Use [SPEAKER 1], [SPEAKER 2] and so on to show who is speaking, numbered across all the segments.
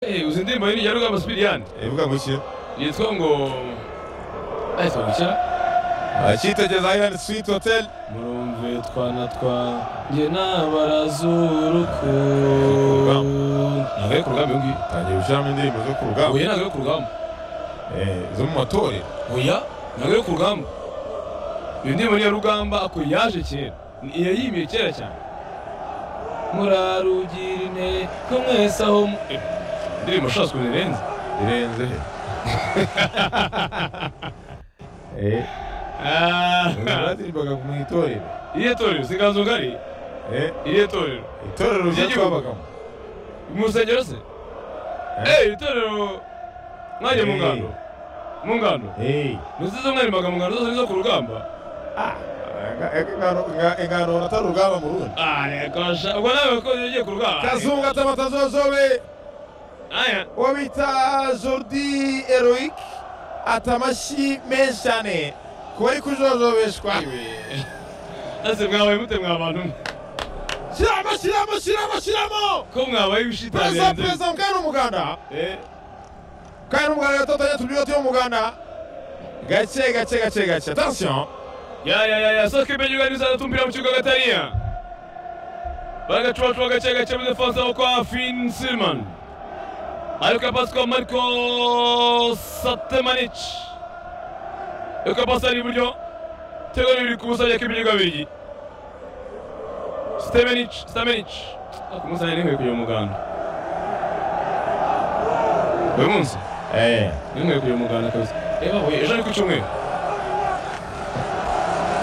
[SPEAKER 1] Eh, uzi indirimbo ya rugamba sipiriyani
[SPEAKER 2] ivuga ngo iki
[SPEAKER 1] yitwa ngo ahise gushya
[SPEAKER 2] akitageza ayirani switi hoteli
[SPEAKER 1] murumve twana twanjye n'abarazuruku ntabwo yo ku rugamba iyo ngiyo
[SPEAKER 2] tangiye gushyiramo indirimbo zo ku rugamba
[SPEAKER 1] oya ntabwo yo ku rugamba
[SPEAKER 2] eh, zo mu matorero
[SPEAKER 1] oya ntabwo yo ku rugamba iyo ndirimbo ni iya rugamba ako yaje kera Ni- yayimiye kera cyane murarugira inteko mwese aho mu- Eh, indirimbo ushatse ukuntu irenze
[SPEAKER 2] irenze he Eh, baririmbaga mu itorero
[SPEAKER 1] iriya torero si inganzo ngari
[SPEAKER 2] Eh,
[SPEAKER 1] iriya torero
[SPEAKER 2] itorero rya
[SPEAKER 1] Ry'igihugu.
[SPEAKER 2] twabagamo
[SPEAKER 1] mu rusengero se
[SPEAKER 2] Eh.
[SPEAKER 1] eyi itorero mwajya mu ngano mu ngano
[SPEAKER 2] Eh,
[SPEAKER 1] nziza mwarimaga mu ngano zose nizo ku rugamba
[SPEAKER 2] ah, nga- ingano- nga- ingano atari urugamba mu rundi
[SPEAKER 1] arekosha ubwo nawe ko ugiye ku rugamba
[SPEAKER 2] kazungu atamatazozobe
[SPEAKER 1] aya
[SPEAKER 2] uwo bita jordi eroic atamashyi menshi cyane ku bari kujojobeshwa
[SPEAKER 1] ese mwabaye mute mwa bantu mwe?
[SPEAKER 2] shyiramo shyiramo shyiramo shyiramo
[SPEAKER 1] ko mwabaye
[SPEAKER 2] perezida
[SPEAKER 1] ibishitarenze
[SPEAKER 2] perezida mukanya n'umuganda
[SPEAKER 1] Eh,
[SPEAKER 2] kandi n'umuganda yatotanye tubyoti y'umuganda gake gake gake gake attention
[SPEAKER 1] ya ya ya ya soke ibyo gani sana tumpira mu kibuga gatariya bagacubacuba gake gake mu defanse aho kwa fin silman ariko yapasi kwa mariko satemanici ariko yapasi ari iburyo tego riri ku busa byaka ibiryo babiri stemenici stemenici akumusana n'inkweyo kujya mu muganda uyu munsi
[SPEAKER 2] eh
[SPEAKER 1] n'inkweyo kujya mu muganda kabisa reba we ejo ni ku cyumweru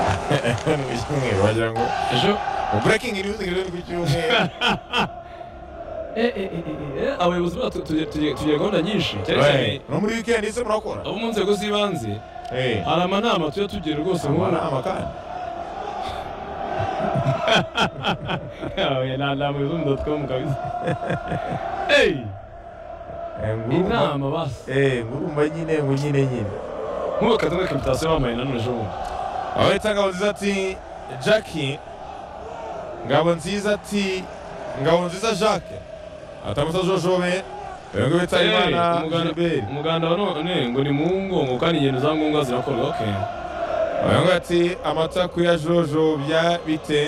[SPEAKER 2] n'umwe wagira ngo
[SPEAKER 1] ejo
[SPEAKER 2] mu breaking news ngire ku cyumweru
[SPEAKER 1] abayobozi bacu tugira gahunda nyinshi cyane cyane
[SPEAKER 2] Eh, no muri weekend ese murakora
[SPEAKER 1] abo mu nzego z'ibanze
[SPEAKER 2] eh
[SPEAKER 1] hari amanama tujya tugira rwose nk'ubu
[SPEAKER 2] amanama kandi
[SPEAKER 1] ni abayobozi b'umudodo twamu kabisa eyi
[SPEAKER 2] Eh, ngurumba.
[SPEAKER 1] inama basi
[SPEAKER 2] eh ngurumba nyine ngo nyine nyine
[SPEAKER 1] nk'ubu kazi muri kapitasiyo bambaye nanone ejo bundi
[SPEAKER 2] aho yita ngabo nziza ati jackie ngabo nziza ati ngabo nziza jacques atamuta jojobe uyu nguyu bita
[SPEAKER 1] Eh,
[SPEAKER 2] imana
[SPEAKER 1] umuganda-
[SPEAKER 2] gilbert
[SPEAKER 1] umuganda wa none ngo ni mu ngo kandi ingendo za ngombwa zirakorwa oke
[SPEAKER 2] uyu nguyu ati amata kuya jojobya bite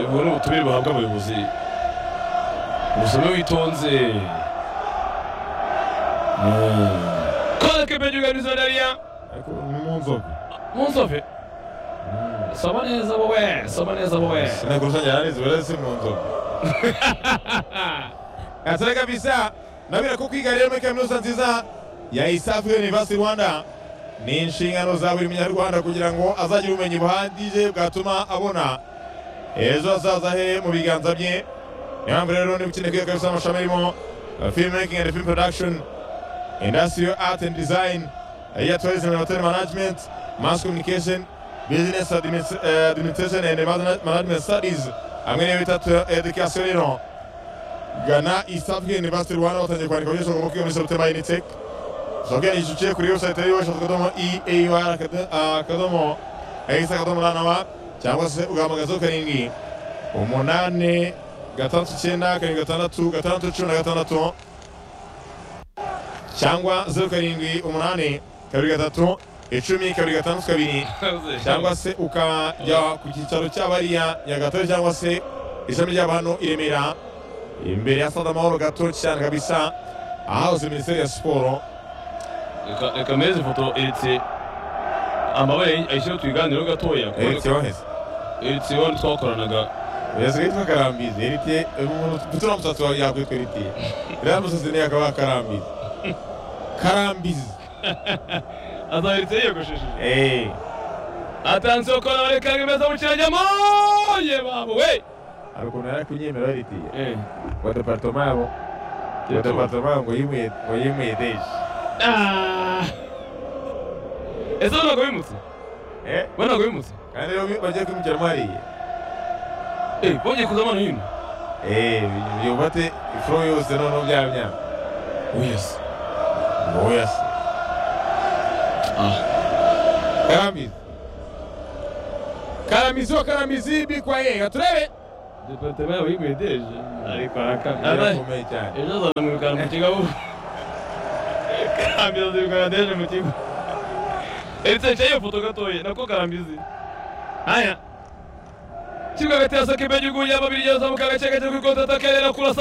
[SPEAKER 1] ubu ni ubutumire buhabwa abayobozi ubusome witonze kora kepe ry'uganizo dariya
[SPEAKER 2] ariko ni mu nzoga
[SPEAKER 1] mu nsofe soma neza wowe soma neza wowe
[SPEAKER 2] sinagura usangira narizi buriya si mu nzoga atari kabisa nabwira ko kwiga rero muri kaminuza nziza ya isafi university rwanda ni inshingano za buri munyarwanda kugira ngo azagire ubumenyi buhagije bwatuma abona ejo hazaza he mu biganza bye niyo mpamvu rero niba ukeneye kwiga kabisa amashami arimo film making and film production industrial art and design iya tourism and hotel management mass communication business Administ- eh, administration and management studies hamwe n'iyo bita tu- education rero gana East African University Rwanda watangiye kwandika abanyeshuri bagomba kwiga muri Soptema Unitec ushobora kwiyandikisha uciye kuri website ariyo www.ear akadomo EAR akado- akadomo ex akadomo ranawa cyangwa se ugahamagaza karindwi umunani gatandatu icyenda karindwi gatandatu gatandatu cumi na gatandatu cyangwa zeru karindwi umunani kabiri gatatu icumi kabiri gatandatu kabiri cyangwa se ukajya ku cyicaro cy'abariya nyagatare cyangwa se ishami ry'abantu i remera imbere ya sitade amahoro gato cyane kabisa ahahoze minisiteri ya siporo
[SPEAKER 1] Reka- reka mpereze ifoto eretse amabara ayishyiraho tuyiganireho gatoya
[SPEAKER 2] eriti yoheze
[SPEAKER 1] eretse wowe twakoranaga
[SPEAKER 2] yasigaye yitwa karambizi eriti mfite uriya musatsi wawe yakwitwa eriti uriya musatsi niyo akaba karambizi karambizi
[SPEAKER 1] azahetse yiyogoshesheje
[SPEAKER 2] eee
[SPEAKER 1] atansiyo ko nawe reka bimeze mu kirajyamo ye babo we
[SPEAKER 2] hari ukuntu yari kunyemera eriti
[SPEAKER 1] Eh,
[SPEAKER 2] wa departoma yabo wa
[SPEAKER 1] Yatuma.
[SPEAKER 2] departoma ngo yimuye ngo yimuye deje
[SPEAKER 1] ah. ese bo ntabwo bimutse
[SPEAKER 2] Eh,
[SPEAKER 1] bo ntabwo bimutse
[SPEAKER 2] kandi rero bagiye kwimukiramo hariya
[SPEAKER 1] Eh, bongeye kuza hano hino
[SPEAKER 2] eee yubate ifuro yose noneho byaba byaba
[SPEAKER 1] wese
[SPEAKER 2] oya se
[SPEAKER 1] ah
[SPEAKER 2] karamizi karamizi wa karamizi bikwa ye gaturebe
[SPEAKER 1] departement yawe y'imideri ari kwa kamera
[SPEAKER 2] yarakomeye cyane
[SPEAKER 1] ejo azamwirukana mu kigo karambizi azirukana deje mu kigo etse nshyira iyo foto gatoya nako karambizi haya kimwe hagati ya sakimbe gihugu y'ababiri yazamuka agace gake kuri konti atakerera kurasa